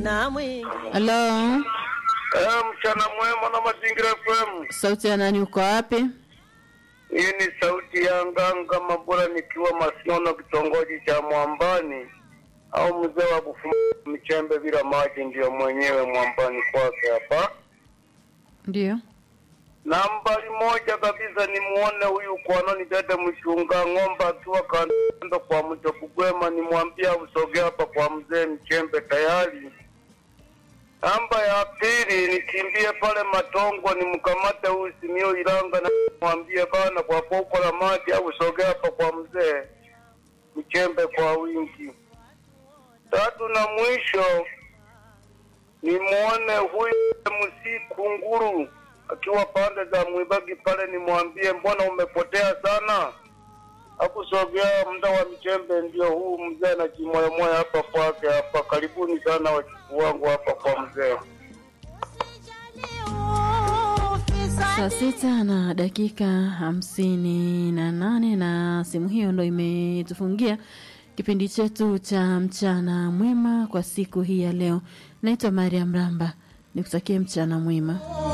namwe Halo, Eh, mchana mwema na mazingira FM. sauti ya nani? Uko wapi? Hii ni sauti ya Nganga Mabura nikiwa Masinono, kitongoji cha Mwambani, au mzee wa kufuma michembe bila maji, ndiyo mwenyewe Mwambani kwake hapa. Ndio. Nambari moja kabisa ni muone huyu kwanoni dede mchunga ng'ombe akiwa kando kwa mto Kugwema, nimwambia usogee hapa kwa mzee Mchembe tayari. Namba ya pili nikimbie pale Matongo nimkamate huyu Simio Ilanga na nimwambie bana kwa poko la maji au usogee hapa kwa mzee Mchembe kwa wingi. Tatu na mwisho nimwone huyu msiku nguru akiwa pande za Mwibagi pale, nimwambie mbona umepotea sana, akusogea muda wa mchembe ndio huu mzee na kimoyomoyo hapa kwake hapa. Karibuni sana wachukuu wangu hapa kwa mzee. Saa sita na dakika hamsini na nane na simu hiyo ndo imetufungia kipindi chetu cha mchana mwema kwa siku hii ya leo. Naitwa Mariam Ramba, nikutakie mchana mwema.